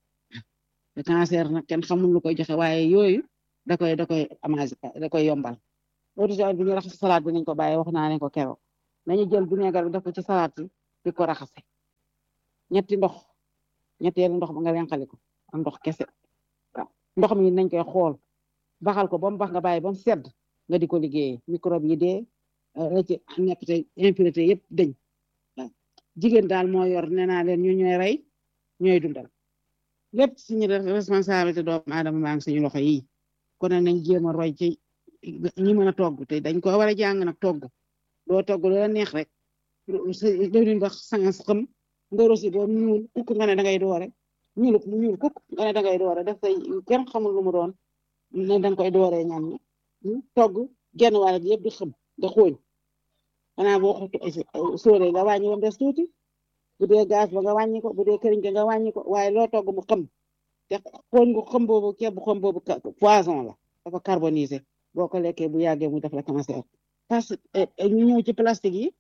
te cancer nag kenn xamul lu koy joxe waaye yooyu da koy da koy amage da koy yombal eau bi ñu raxas salade bi nañ ko bàyyi wax naa leen ko keroog nañu jël vinaigre bi def ko ci salade bi di ko raxase ñetti ndox ñetteelu ndox ba nga renqali ko am ndox kese waaw ndox mi nañ koy xool baxal ko ba mu bax nga bàyyi ba mu sedd nga di ko liggéeyee microbe yi dee la ci nekk te impurité yëpp dañ waaw jigéen daal moo yor nee naa leen ñu ñooy rey ñooy dundal lépp suñu responsabilité doomu aadama maa ngi suñu loxo yi kon nañ jéem a roy ci ñi mën a togg te dañ ko war a jàng nag togg doo togg loola neex rek dawlin ba sangas xam nga rosi boobu ñuul kukk nga ne da ngay doore ñuul mu ñuul kukk nga ne da ngay doore def say kenn xamul lu mu doon ne danga koy dooree ñam ñi togg genn wàll gi yëpp di xam da xooñ xanaa boo xootu sóoree nga wàññi wam des tuuti bu dee gaz ba nga wàññi ko bu dee këriñ ga nga wàññi ko waaye loo togg mu xam te xooñ gu xam boobu ceeb bu xam boobu poison la dafa carbonisé boo ko lekkee bu yàggee mu def la cancer parce que ñu ñëw ci plastique yi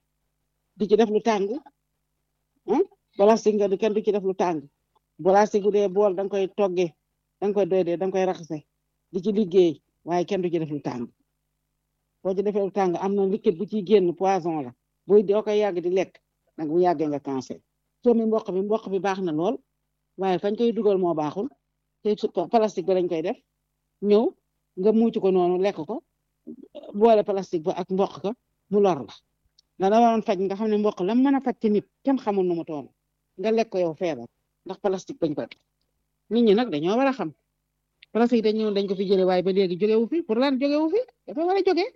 di ci def lu tàng plastique nga di kenn du ci def lu tàng plastique bu dee bool da nga koy toggee da nga koy doy dee da nga koy raxase di ci liggéey waaye kenn du ci def lu tàng boo ci defee lu tàng am na liquide bu ciy génn poison la buy doo koy yàgg di lekk nag bu yàggee nga cancer soo mi mboq bi mboq bi baax na lool waaye fañ koy dugal moo baaxul te plastique ba lañ koy def ñëw nga muucu ko noonu lekk ko boole plastique ba ak mboq ka mu lor la da waroon faj nga xam ne mboq la mën a faj ci nit kenn xamul nu mu toon nga lekk ko yow feebar ndax plastique bañ ko nit ñi nag dañoo war a xam plastique dañ ñëw dañ ko fi jëlee waaye ba léegi jógewu fi pour lan jógewu fi dafa war a jóge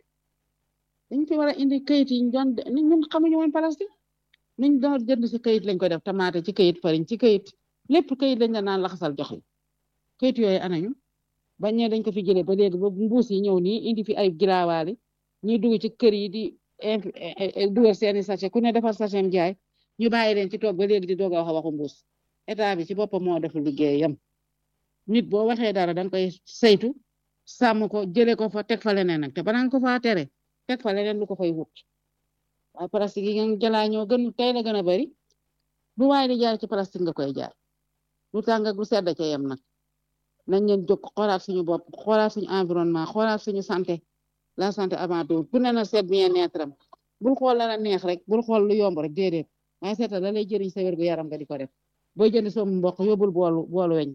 dañ fi war a indi kayit yi ñu doon ñun xamuñu woon plastique niñ doon jënd si kayit lañ koy def tamaate ci kayit fariñ ci kayit lépp kayit lañ la naan laxasal jox la kayit yooyu anañu bañ ne dañ ko fi jëlee ba léegi ba mbuus yi ñëw nii indi fi ay giraawaali ñuy dugg ci kër yi di dugal seeni sachet ku ne defar sachet am jaay ñu bàyyi leen ci toog ba léegi di doog a wax waxu mbuus état bi ci boppam moo def liggéeyam nit boo waxee dara danga koy saytu sàmm ko jëlee ko fa teg fa leneen nag te balaa nga ko faa tere teg fa leneen lu ko fay wut waaye plastique yi ngeen jëlaa ñoo gën tey la gën a bari lu waaye di jaay ci plastique nga koy jaay lu tàng ak lu sedd ca yem nag nañ leen jóg xoolaat suñu bopp xoolaat suñu environnement xoolaat suñu santé la santé avant tout ku ne na seet bien-être am bul xool la la neex rek bul xool lu yomb rek déedéet waaye seetal la lay jëriñ sa wérgu yaram nga di ko def booy jënd soomu mboq yóbbul boolu boolu weñ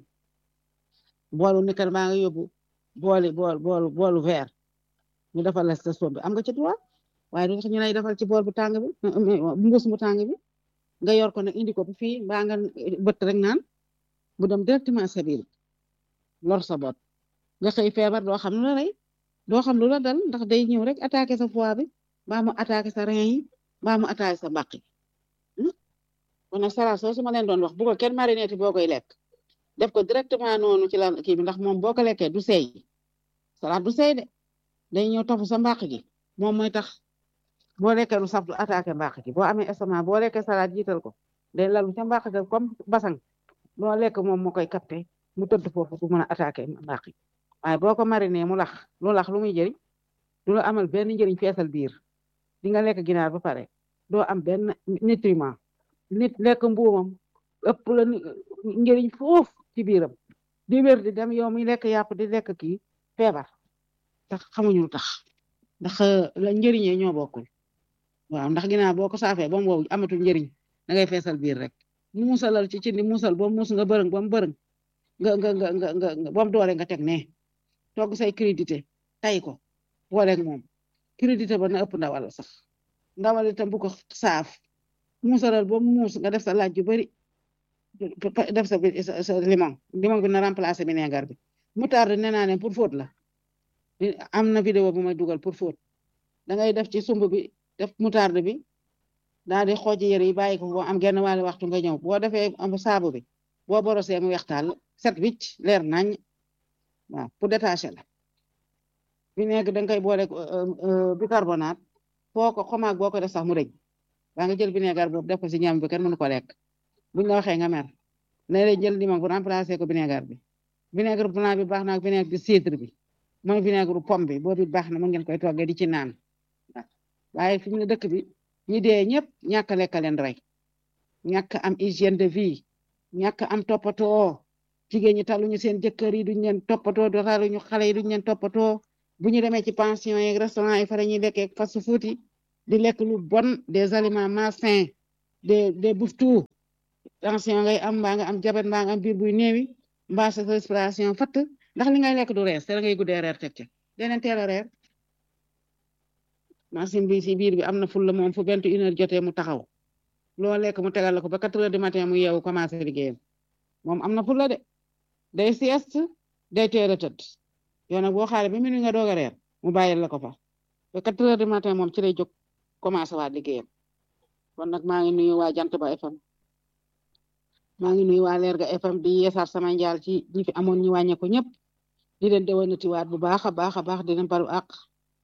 boolu nikkal maa nga yóbbu booli bool boolu boolu verre ñu defal la sa soom bi am nga ci droit waaye du tax ñu lay defal ci bool bu tàng bi mbuus bu tàng bi nga yor ko nag indi ko bu fii mbaa nga bët rek naan bu dem directement sa biir lor sa bopp nga xëy feebar doo xam lu la rey doo xam lu la dal ndax day ñëw rek attaqué sa foie bi mbaa mu attaqué sa rein yi mbaa mu attaqué sa mbaq yi kon nag salade soo su ma leen doon wax bu ko kenn marinéti boo koy lekk def ko directement noonu ci lan kii bi ndax moom boo ko lekkee du seey salade du seey de day ñëw topp sa mbaq gi moom mooy tax boo lekkee lu saf du attaqué mbaq gi boo amee estomac boo lekkee salade jiital ko day lalu ca mbaq ga comme basang loo lekk moom moo koy capté mu tëdd foofu du mën a attaqué mbaq yi waaye boo ko mariné mu lax lu lax lu muy jëriñ du la amal benn njëriñ feesal biir di nga lekk ginaar ba pare doo am benn nutriment nit lekk mbuumam ëpp la njëriñ foofu ci biiram di wér di dem yow mi lekk yàpp di lekk kii feebar tax xamuñu lu tax ndax la njëriñee ñoo bokkul waaw ndax ginaar boo ko saafee ba mu wow amatul njëriñ da ngay feesal biir rek muusalal ci cindi muusal ba muus nga bërëng ba mu bërëng nga nga nga nga nga ba mu doore nga teg ne togg say crédité tay ko booleeg moom crédité ba na ëpp ndawal sax ndawal itam bu ko saaf muusalal ba muus nga def sa laaj yu bari def sa sa limon limon bi na remplacer vinaigre bi moutarde nee naa ne pour fóot la am na vidéo bu may dugal pour fóot da ngay def ci sumb bi def moutarde bi daal di xooj yére yi bàyyi ko boo am genn wàllu waxtu nga ñëw boo defee am saabu bi boo borosee mu wextaal set wicc leer nañ waaw pour détacher la vinaigre da nga koy boole bicarbonate foo ko xomaag boo ko def sax mu rëñ waa nga jël vinaigre boobu def ko si ñam bi kenn mënu ko lekk buñ la waxee nga mer ne lay jël limon bu remplacer ko vinaigre bi vinaigre blanc bi baax na ak vinaigre de cidre bi mooy vinaigre pomme bi boobu baax na mën ngeen koy toggee di ci naan waaye fi mu ne dëkk bi ñi dee ñëpp ñàkk a lekk leen rey ñàkk am hygiène de vie ñàkk am toppatoo jigéen ñi taluñu seen jëkkër yi duñ leen toppatoo do taluñu xale yi duñ leen toppatoo bu ñu demee ci pension yeeg restaurant yi fa la ñuy lekkee fast food yi di lekk lu bon des aliments malsains des des bouffes-tout tension ngay am mbaa nga am jabet mbaa nga am biir buy néewi mbaa sa respiration fatt ndax li ngay lekk du rees te da ngay guddee reer teg ca deneen teel a reer machine bi si biir bi am na ful la moom fu vingt une heure jotee mu taxaw loo lekk mu tegal la ko ba quatre heures du matin mu yeewu commencé liggéeyam moom am na ful la de day sieste day teel a tëdd yow nag boo xaaree ba minuit nga doog a reer mu bàyyil la ko fa ba quatre heures du matin moom ci lay jóg commencé waat liggéeyam kon nag maa ngi nuyu waa jant ba FM maa ngi nuyu waa Lerga FM di yeesaat sama njaal ci ñi fi amoon ñi wàññeeku ñëpp di leen déwénati waat bu baax a baax a baax di leen baru àq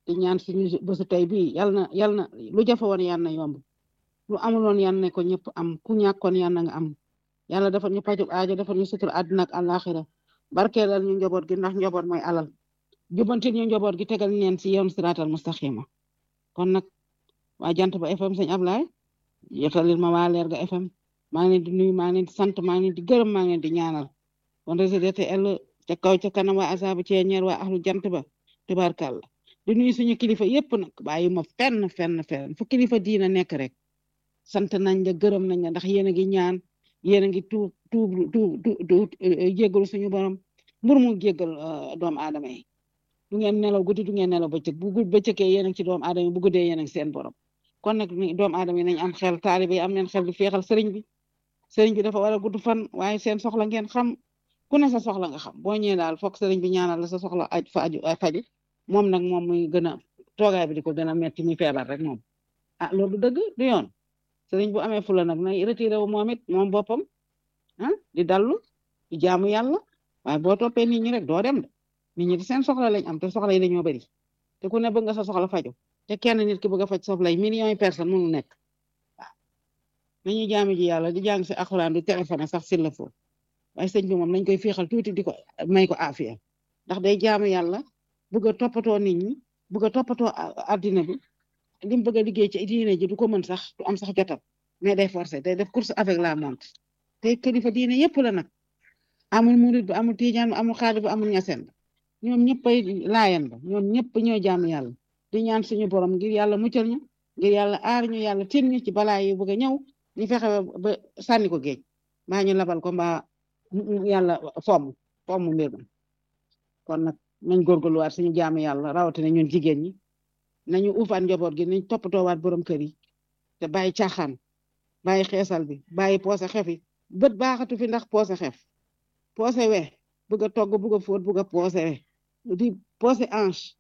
di ñaan suñu bésu tey bii yal na yal na lu jafe woon yal na yomb lu amuloon yal na ko ñëpp am ku ñàkkoon yal na nga am yàlla dafa ñu pajub aajo dafa ñu sutur àddina ak àllaaxira barkeelal ñu njaboot gi ndax njaboot mooy alal jubantil ñu njaboot gi tegal leen si yoon siraatal mustaqima kon nag waa jant ba FM sëñ Ablaye yotalil ma waa leer ga FM maa ngi leen di nuyu maa ngi leen di sant maa ngi leen di gërëm maa ngi leen di ñaanal kon réseau TL ca kaw ca kanam waa asaabu ceeñeer waa ahlu jant ba tubaarkàlla di nuyu suñu kilifa yépp nag bàyyi ma fenn fenn fenn fu kilifa diina nekk rek sant nañ la gërëm nañ la ndax yéen a ngi ñaan yéen a ngi tuub tuub tuub tuub jéggalu suñu borom mbur mu jéggal doomu aadama yi du ngeen nelaw guddi du ngeen nelaw bëccëg bu guddi bëccëgee yéen a ngi ci doomu aadama yi bu guddee yéen a ngi seen borom kon nag doomu aadama yi nañ am xel taalibe yi am leen xel di feexal sëriñ bi sëriñ bi dafa war a gudd fan waaye seen soxla ngeen xam ku ne sa soxla nga xam boo ñëwee daal foog sëriñ bi ñaanal la sa soxla aj fa aju faju moom nag moom muy gën a toogaay bi di ko gën a metti muy feebar rek moom ah loolu du dëgg du yoon sëriñ bu amee fula nag nay retiré wu moom it moom boppam ah di dallu di jaamu yàlla waaye boo toppee nit ñi rek doo dem de nit ñi di seen soxla lañ am te soxla yi dañoo bëri te ku ne bëgg nga sa soxla faju te kenn nit ki bëgg a faj soxla yi millions yi personnes mënu nekk waaw nañu jaamu ji yàlla di jàng si alxuraan du téléphone sax s'il le faut waaye sëñ bi moom nañ koy féexal tuuti di ko may ko afiya ndax day jaamu yàlla bëgg a toppatoo nit ñi bëgg a toppatoo addina bi li mu bëgg a liggéey ci diine ji du ko mën sax du am sax jotam mais day forcer day def course avec la montre te kilifa diine yëpp la nag amul murid bi amul tijaan bi amul xaadir bi amul ñaseen ba ñoom ñëpp ay laayan ba ñoom ñëpp ñoo jaamu yàlla di ñaan suñu borom ngir yàlla muccal ñu ngir yàlla aar ñu yàlla tin ñu ci balaa yi bëgg a ñëw ñu fexe ba sànni ko géej mbaa ñu labal ko mbaa yàlla fomm fomm mbir mi kon nag nañ góorgóorluwaat suñu jaamu yàlla rawatina ñun jigéen ñi nañu uufaan njaboot gi nañ toppatoowaat borom kër yi te bàyyi caaxaan bàyyi xeesal bi bàyyi poose xef yi bët baaxatu fi ndax poose xef poose we bëgg a togg bëgg a fóot bëgg a poose we di poose ange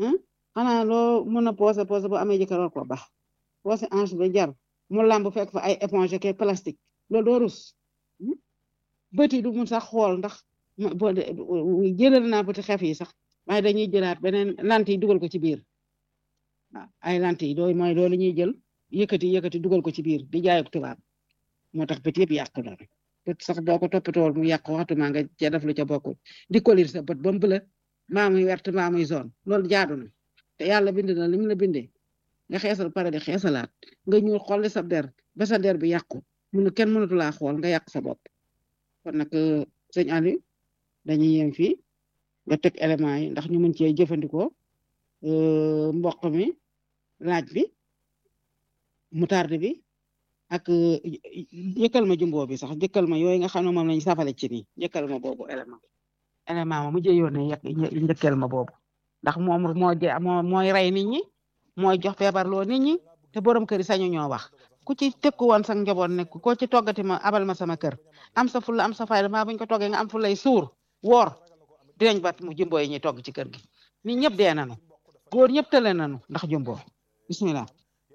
xanaa loo mën a poose poose bu amee jëkkër war ko baax poose ange ba jar mu lamb fekk fa ay éponge ke plastique loolu doo rus bët yi du mun sax xool ndax boo jëlal naa bëti xef yi sax waaye dañuy jëlaat beneen lant yi dugal ko ci biir waaw ay lant yi dooy mooy loolu ñuy jël yëkkati yëkkati dugal ko ci biir di jaay ak tubaab moo tax bët yëpp yàqu na bët sax boo ko toppatool mu yàqu waxtuma nga ca def lu ca bokkul di kolir sa bët ba mu bëla mbaa muy wert mbaa muy zone loolu jaadu na te yàlla bind na li mu la bindee nga xeesal pare di xeesalaat nga ñuul xolli sa der ba sa der bi yàqu munu kenn mënatu laa xool nga yàq sa bopp kon nag sëñ Aliou dañuy yem fii nga teg éléments yi ndax ñu mën cee jëfandikoo mboq mi laaj bi moutarde bi ak jëkkal ma jumbo bi sax jëkkal ma yooyu nga xam ne moom lañu safale ci nii jëkkal ma boobu élément élément ma mujjee yónnee yekk njëkkal ma boobu ndax moom moo moo mooy rey nit ñi mooy jox feebar loo nit ñi te borom kër yi sañu ñoo wax ku ci tekku woon sax njaboot nekk ko ci toggati ma abal ma sama kër am sa fulla am sa fayda maa buñ ko toggee nga am fullay suur woor dinañ bat mu jumbo yi ñuy togg ci kër gi nit ñëpp dee nañu góor ñëpp tële nañu ndax jumbo bismillah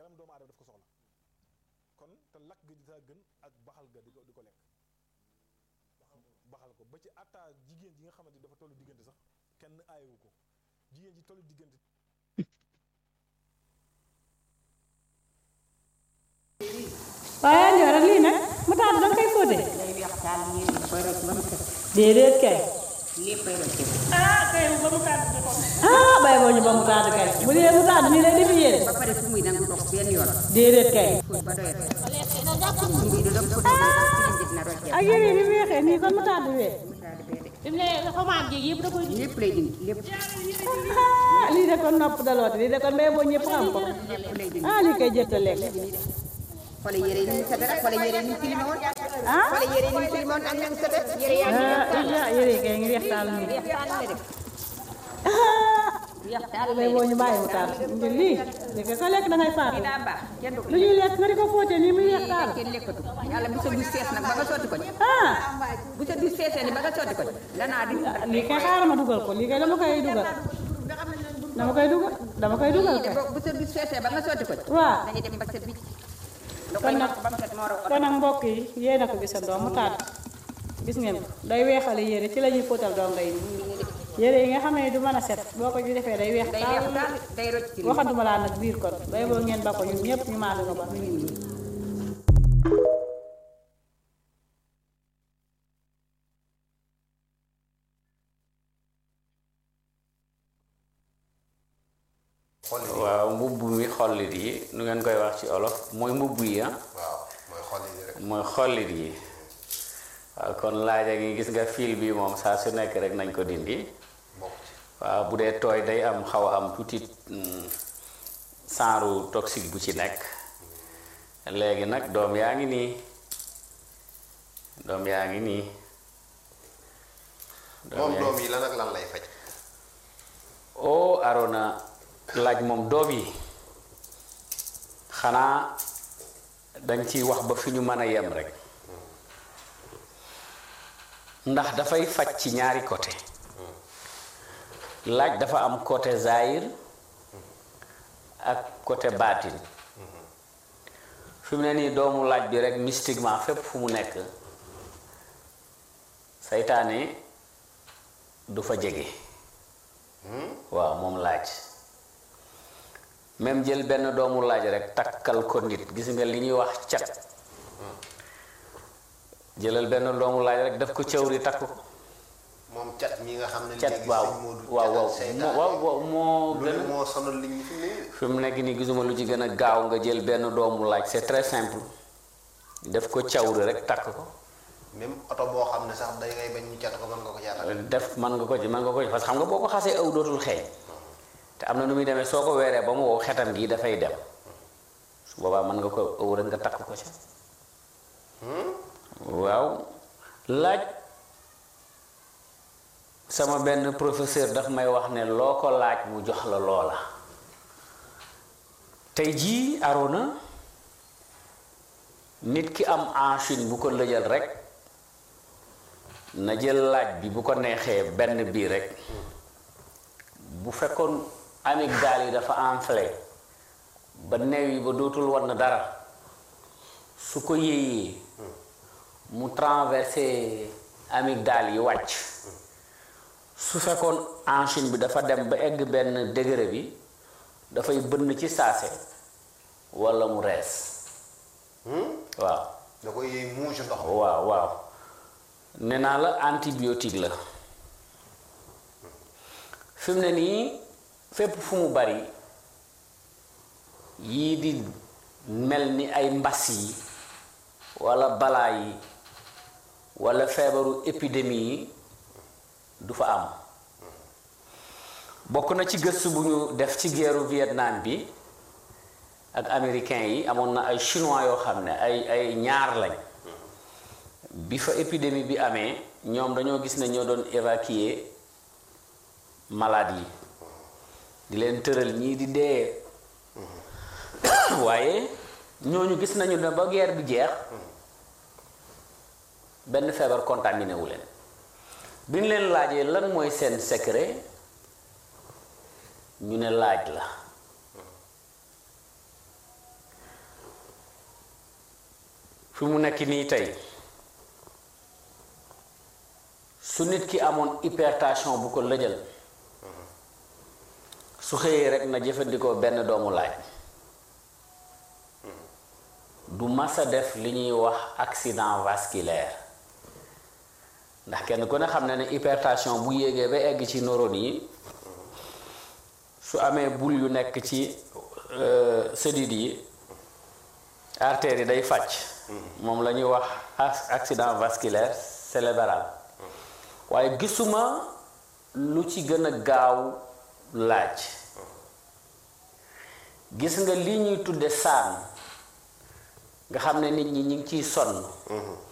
waaye Ndiol lii nag mu taal da nga koy fóotee. déedéet kay. ah kay ba mu taal ah bay boo ñu ba mu taal kay bu dee mu taal nii lay defi yéen. ba pare fu muy nangu dox benn yoon. déedéet kay. ba doyal. mbii du dox fu dina rocc. ak yére yi ni mu weexee nii kon mu taal di wee. fi mu ne xomaat gi yëpp da koy lépp lay dindi lépp ah lii de kon nopp daloote lii de kon bay boo ñëpp xam ko. lépp lay dindi. ah lii koy jëtt a lekk. xoolal yére yi ni mu sete rek xoolal yére yi ni mu tilime woon. ah xoolal yére yi ni mu tilime woon ak ni mu sete. yére yaa ngi ah yére yi kay ngi weex taal nii. weex taal la def. ah bay boo ñu bàyyi mu taal ngir lii li ko lekk da ngay faatu. daa baax kenn du ko lu ñuy lekk nga di ko fóotee nii muy weex taal. kenn lekkatu yàlla bu sa dus fees nag ba nga sotti ko ci. ah bu sa dus feesee ni ba nga sotti ko ci. lanaa di lii kay xaaral ma dugal ko lii kay dama koy dugal. dama koy dugal dama koy dugal kay. bu sa dus feesee ba nga sotti ko ci. waaw dañuy dem ba set bi. da kon koy nag mokk ba mu set moo raw kon nag mbokk yi yéen a ko gisandoo mu taal gis ngeen ko day weexale yére ci la ñuy fóotal donga yi yére yi nga xam ne du mën a set boo ko ci defee day weex day weex daal day rocc ci waxantuma laa nag biir kon bay boo ngeen ba ko ñun ñëpp ñu maale ko ba mi ngi nii xolli waaw mbubb mi xollit yi nu ngeen koy wax ci olof mooy mbubb yi ah waaw mooy xolli yi rek mooy xollit yi waaw kon laaja gi gis nga fil bi moom saa su nekk rek nañ ko dindi bokk ci waaw bu dee tooy day am xaw a am tuuti saaru toxique bu ci nekk léegi nag doom yaa ngi nii doom yaa ngi nii moom yaa doom yi lan ak lan lay faj oo Arona laaj moom doom yi xanaa dañ ciy wax ba fi ñu mën a yem rek ndax dafay faj ci ñaari côté laaj dafa am côté zahir ak côté baatin fi mu ne nii doomu laaj bi rek mystiquement fépp fu mu nekk saytaane du fa jege waaw moom laaj même jël benn doomu laaj rek takkal ko nit gis nga li ñuy wax cat jëlal benn doomu laaj rek def ko cawri takk ko moom cat mi nga xam ne cat léegi waaw sëñ Modou waaw waaw catal moo waaw waaw moo lu gën ne moo sonal li ñu fi mu ne fi mu nekk nii gisuma lu ci gën a gaaw nga jël benn doomu laaj c'est très simple def ko cawri rek takk ko même oto boo xam ne sax day ngay bañ ñu cat ko mën nga ko caatal def mën nga ko ci mën nga ko ci parce que xam nga boo ko xasee aw dootul xeeñ te am na nu muy demee soo ko weeree ba mu wow xetam gi dafay dem su boobaa mën nga ko aw rek nga takk ko ci waaw laaj sama benn professeur daf may wax ne loo ko laaj mu jox la loola tey jii Arona nit ki am enchine bu ko lëjal rek na jël laaj bi bu ko neexee benn bii rek bu fekkoon amygdale yi dafa enflé ba neew yi ba dootul wan dara su ko yéeyee mu traversé amygdale yi wàcc su fekkoon enchine bi dafa dem ba egg benn degré bi dafay bënn ci saase walla mu rees waaw da koy yëy muucu ndox mi waaw waaw nee naa la antibiotique la fi mu ne nii fépp fu mu bari yii di mel ni ay mbas yi walla balaa yi walla feebaru épidémie yi du fa am bokk na ci gëstu bu ñu def ci guerru Vietnam bi ak américain yi amoon na ay chinois yoo xam ne ay ay ñaar lañ bi fa épidémie bi amee ñoom dañoo gis ne ñoo doon évacuer malade yi di leen tëral ñii di dee waaye ñooñu gis nañu ne ba guerre bi jeex benn feebar contaminé wu leen bi ñu leen laajee lan mooy seen secret ñu ne laaj la fi mu nekk nii tey su nit ki amoon hypertension bu ko lëjal su xëyee rek na jëfandikoo benn doomu laaj du masa def li ñuy wax accident vasculaire ndax kenn ku ne xam ne ne hypertension bu yéegee ba egg ci neurones yi su amee bul yu nekk ci sëdit yi artères yi day fàcc moom la ñuy wax accident vasculaire cérébral waaye gisuma lu ci gën a gaaw laaj gis nga li ñuy tudde saan nga xam ne nit ñi ñu ngi ciy sonn